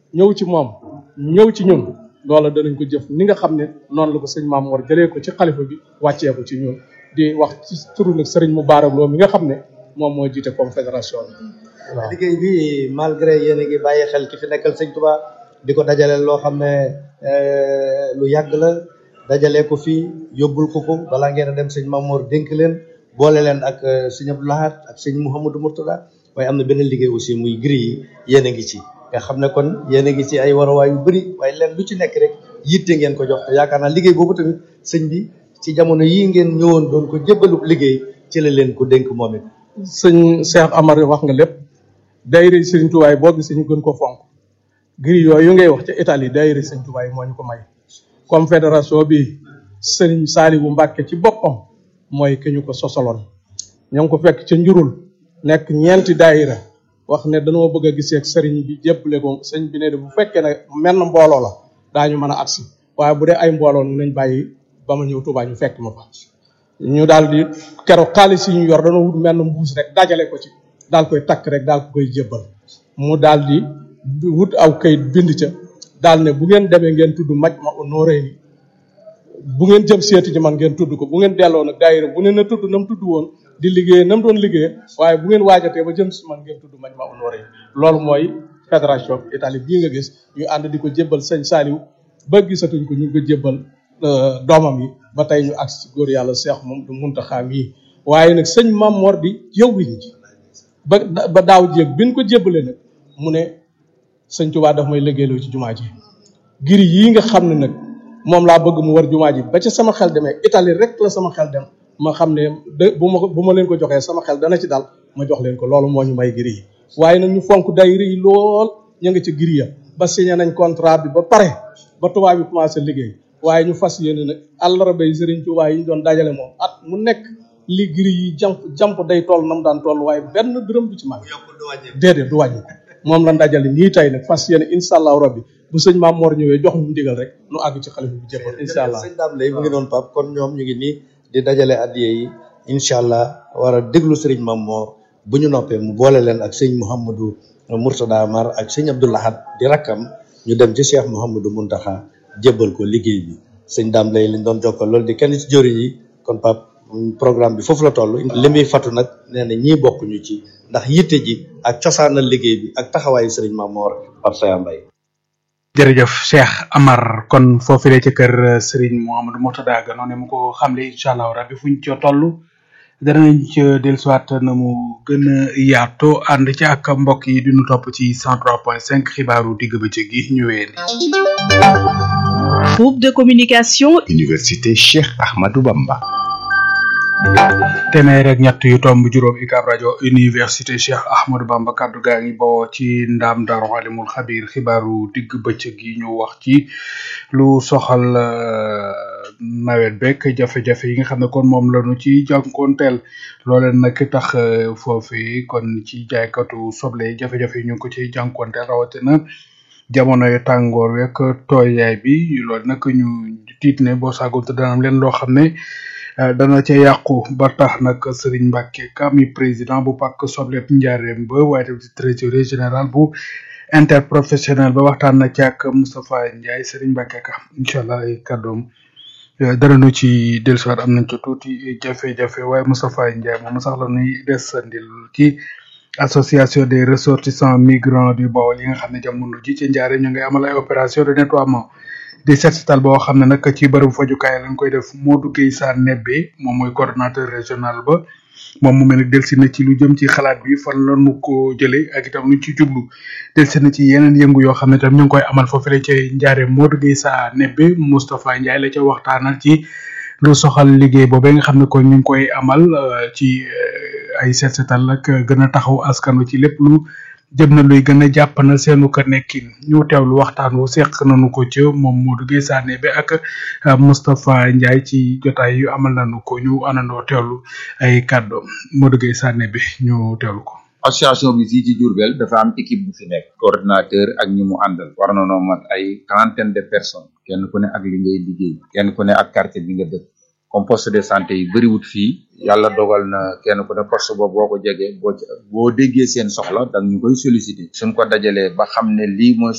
ñëw ci moom ñëw ci ñun loola danañ ko jëf ni nga xam ne noonu la ko sëñ Maam Mor jëlee ko ci xalifa bi wàccee ko ci ñun di wax ci turu nag sëriñ Moubarak Lo mi nga xam ne moom moo jiite confédération bi waaw liggéey bi malgré yéen a ngi bàyyi xel ki fi nekkal sëñ Touba di ko dajale loo xam ne lu yàgg la dajale ko fii yóbbul ko ko balaa ngeen a dem sëñ Mamour dénk leen boole leen ak sëñ Abdou Lahad ak sëñ Mouhamadou Mourtada waaye am na beneen liggéey aussi muy gris yi yéen a ngi ci nga xam ne kon yéen a ngi ci ay waruwaay yu bëri waaye leen lu ci nekk rek yitte ngeen ko jox te yaakaar naa liggéey boobu tamit sëñ bi ci jamono yii ngeen ñëwoon doon ko jébbalub liggéey ci la leen ko dénk moom it sëñ Cheikh Amar wax nga lépp daayira sëriñ Tuubaa boo gisee ñu gën ko fonk gris yooyu ngay wax ca Italie daayira sëriñ Tuubaa moo ñu ko may confédération bi sëriñ Saaliwu Mbàkke ci boppam mooy ki ñu ko sosaloon ñoo ngi ko fekk ca njurul nekk ñeenti daayira wax ne dañoo bëgg a gisee ak sëriñ bi jébbale ko sëriñ bi ne de bu fekkee ne menn mbooloo la daañu mën a agsi waaye bu dee ay mbooloo nañ bàyyi ba ma ñëw Tuubaa ñu fekk ma fa ñu daal di keroog xaalis yi ñu yor dañoo wut menn mbuus rek dajale ko ci daal koy takk rek daal ko koy jébbal mu daal di wut aw kayit bind ca daal ne bu ngeen demee ngeen tudd maj ma honoré ni bu ngeen jëm seeti ji man ngeen tudd ko bu ngeen delloo nag daayira bu ne na tudd na mu tudd woon di liggéey na mu doon liggéey waaye bu ngeen waajatee ba jëm si man ngeen tudd maj ma honoré ni loolu mooy fédération Italie bii nga gis ñu ànd di ko jébbal sëñ Saliou ba gisatuñ ko ñu ngi ko jébbal doomam yi ba tey ñu agsi góor yàlla seex moom du muntaxaa mii waaye nag sëñ Mam Mor di jëwriñ ji ba ba daaw jéeg bi ñu ko jébbalee nag mu ne sëñ Tuubaa daf may liggéeyloo ci jumaa ji giri yii nga xam ne nag moom laa bëgg mu war jumaa ji ba ca sama xel demee Italie rek la sama xel dem ma xam ne de bu ma bu ma leen ko joxee sama xel dana ci dal ma jox leen ko loolu moo ñu may giri yi waaye nag ñu fonk daayira yi lool ñu ngi ci giri ya ba signé nañ contrat bi ba pare ba tubaab bi commencé liggéey waaye ñu fas yéene nag àllarba yi Sëriñ Tuubaa yi ñu doon dajale moom at mu nekk li giri yi jamp jamp day toll nam daan toll waaye benn dërëm du ci mag déedéet du wàññi moom la dajale nii tey nag fas yéene incha allahu rabbi bu sëñ Maam Mor ñëwee jox ñu ndigal rek nu àgg ci xalifa bi jébbal incha allah sëñ Dame lay mu ngi noonu pap kon ñoom ñu ngi nii di dajale addiye yi incha allah war a déglu sëriñ Maam Mor bu ñu noppee mu boole leen ak sëñ Mouhamadou Mourtada Mar ak sëñ Abdou Lahad di rakkam ñu dem ci Cheikh Mouhamadou Mountakha jébbal ko liggéey bi sëñ Dame lay liñ doon jokkal loolu di kenn ci jëriñ yi kon pap programme bi foofu la toll li muy fatu nag nee na ñii bokkuñu ci ndax yitte ji ak cosaanal liggéey bi ak taxawaayu sëriñ Maam Mor Pape Saya Mbaye jërëjëf Cheikh Amar kon foofile ci kër Serigne Mouhamadou Mourtada ga noonu mu ko xamle incha allah rabbi fuñ ca toll danañ ca dellusiwaat na mu gën a yaatoo ànd ci ak mbokk yi di nu topp ci 103.5 xibaaru digg bëccëg gi ñu wéyandi. Groupe de communication. Université Cheikh Ahmadou Bamba. téeméer ak ñett yu tomb juróom UCAB rajo université Cheikh Ahmadou Bamba kaddu gaa ngi bawoo ci ndaam Daaru Alimul Xabiir xibaaru digg bëccëg yi ñu wax ci lu soxal nawet beeg jafe-jafe yi nga xam ne kon moom la ñu ci jànkoonteel loolee nag tax foofu kon ci jaaykatu soble jafe-jafe yi ñu ngi ko ci jànkoonteel rawatina jamonoy tàngoor weeg tooyaay bi loolu nag ñu tiit ne boo saagonte dana am leen loo xam ne. dana ca yàqu ba tax nag Serigne Mbacke Ka mi président bu pàkk soble njaareem ba waaye tamit trésorier général bu interprofessionnel ba waxtaan na ci ak Moustapha Ndiaye Serigne Mbacke Ka incha allah ay kàddoom dara nu ci dellusiwaat am nañ ca tuuti jafe-jafe waaye Moustapha Ndiaye moom sax la ñuy desandil ci association des ressortissants migrants du Baol yi nga xam ne jamono ji ci njaareem ñu ngay amal ay opération de nettoiement di set setal boo xam ne nag ci bërëbu fajukaay lañ koy def Modou Guèye Sarr Nebbe moom mooy coordonnateur régional ba moom mu mel ne delsi na ci lu jëm ci xalaat bi fan la nu ko jëlee ak itam luñ ci jublu delsi na ci yeneen yëngu yoo xam ne tam ñu ngi koy amal foofu la ca njaare Modou Guèye Sarr Nebbe Moustapha Ndiaye la ca waxtaanal ci lu soxal liggéey boobee nga xam ne kon ñu ngi koy amal ci ay set setal ak gën a taxaw askan wi ci lépp lu jëm na luy gën a jàpp na seenu ko nekkin ñu teewlu waxtaan wu seq nañu ko ci moom Modou Guèye Sané bi ak Moustapha Ndiaye ci jotaay yu amal nañu ko ñu àndandoo teewlu ay kàddoom Modou Guèye Sané bi ñu teewlu ko. association bi fii ci Diourbel dafa am équipe bu fi nekk coordinateur ak ñi mu àndal war na noo mat ay quarantaine de personnes kenn ku ne ak li ngay liggéey kenn ku ne ak quartier bi nga dëkk comme poste de santé yi bëriwut fii yàlla dogal na kenn ku ne poste boobu boo ko jegee boo boo déggee seen soxla dang ñu koy solliciter suñ ko dajalee ba xam ne lii mooy